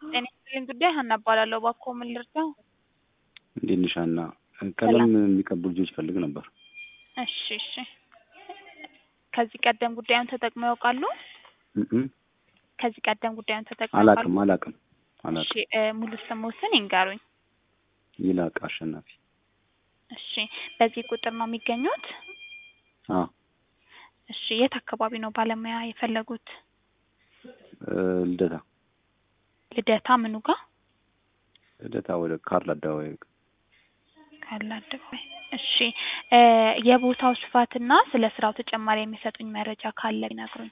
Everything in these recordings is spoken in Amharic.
ጤና ይስጥልኝ ጉዳይ ሀና እባላለሁ። እባክዎ ምን ልርዳው? እንዴት ነሽ ሀና? ቀለም የሚቀቡ ልጆች ፈልግ ነበር። እሺ እሺ። ከዚህ ቀደም ጉዳዩን ተጠቅመው ያውቃሉ? እም ከዚህ ቀደም ጉዳዩን ተጠቅመው ያውቃሉ? አላቅም አላቅም እሺ አላቅም። እ ሙሉ ስሞትን ይንገሩኝ። ይላቅ አሸናፊ። እሺ በዚህ ቁጥር ነው የሚገኙት? አዎ እሺ የት አካባቢ ነው ባለሙያ የፈለጉት? እ ልደታ ልደታ ምኑ ጋር? ልደታ ወደ ካርል አደባባይ ካለ አደባባይ። እሺ እ የቦታው ስፋትና ስለ ስራው ተጨማሪ የሚሰጡኝ መረጃ ካለ ይነግሩኝ።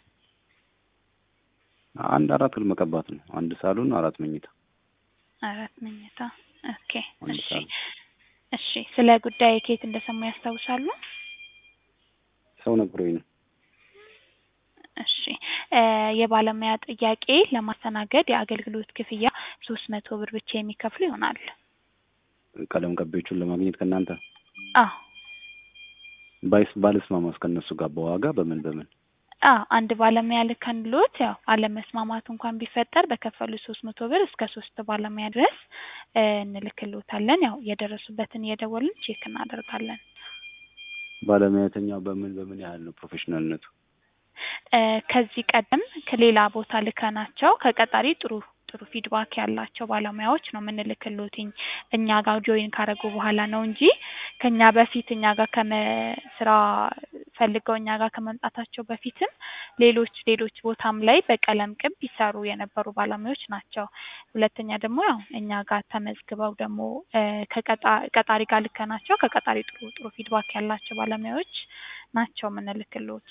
አንድ አራት ክፍል መቀባት ነው። አንድ ሳሎን፣ አራት መኝታ። አራት መኝታ። ኦኬ አንድ እሺ ሳሎን። እሺ ስለ ጉዳይ ከየት እንደሰሙ ያስታውሳሉ? ሰው ነግሮኝ ነው። እሺ እ የባለሙያ ጥያቄ ለማስተናገድ የአገልግሎት ክፍያ ሶስት መቶ ብር ብቻ የሚከፍሉ ይሆናል። ቀለም ቀቢዎቹን ለማግኘት ከእናንተ አዎ ባይስ ባልስማማስ ከእነሱ ጋር በዋጋ በምን በምን አዎ አንድ ባለሙያ ልከንሎት ያው አለመስማማት እንኳን ቢፈጠር በከፈሉ ሶስት መቶ ብር እስከ ሶስት ባለሙያ ድረስ እ እንልክሎታለን። ያው የደረሱበትን እየደወልን ቼክ እናደርጋለን። ባለሙያተኛው በምን በምን ያህል ነው ፕሮፌሽናልነቱ? እ ከዚህ ቀደም ከሌላ ቦታ ልከናቸው ከቀጣሪ ጥሩ ጥሩ ፊድባክ ያላቸው ባለሙያዎች ነው የምንልክሎትኝ እኛ ጋር ጆይን ካደረጉ በኋላ ነው እንጂ ከኛ በፊት እኛ ጋር ከመ ስራ ፈልገው እኛ ጋር ከመምጣታቸው በፊትም ሌሎች ሌሎች ቦታም ላይ በቀለም ቅብ ይሰሩ የነበሩ ባለሙያዎች ናቸው። ሁለተኛ ደግሞ ያው እኛ ጋር ተመዝግበው ደግሞ እ ከቀጣ ቀጣሪ ጋር ልከናቸው ከቀጣሪ ጥሩ ጥሩ ፊድባክ ያላቸው ባለሙያዎች ናቸው የምንልክሎት።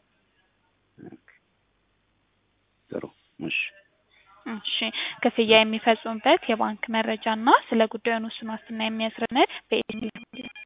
ጥሩ እሺ። እሺ ክፍያ የሚፈጽሙበት የባንክ መረጃ እና ስለ ጉዳዩ ውስን ዋስትና የሚያስረዳ በኢሜል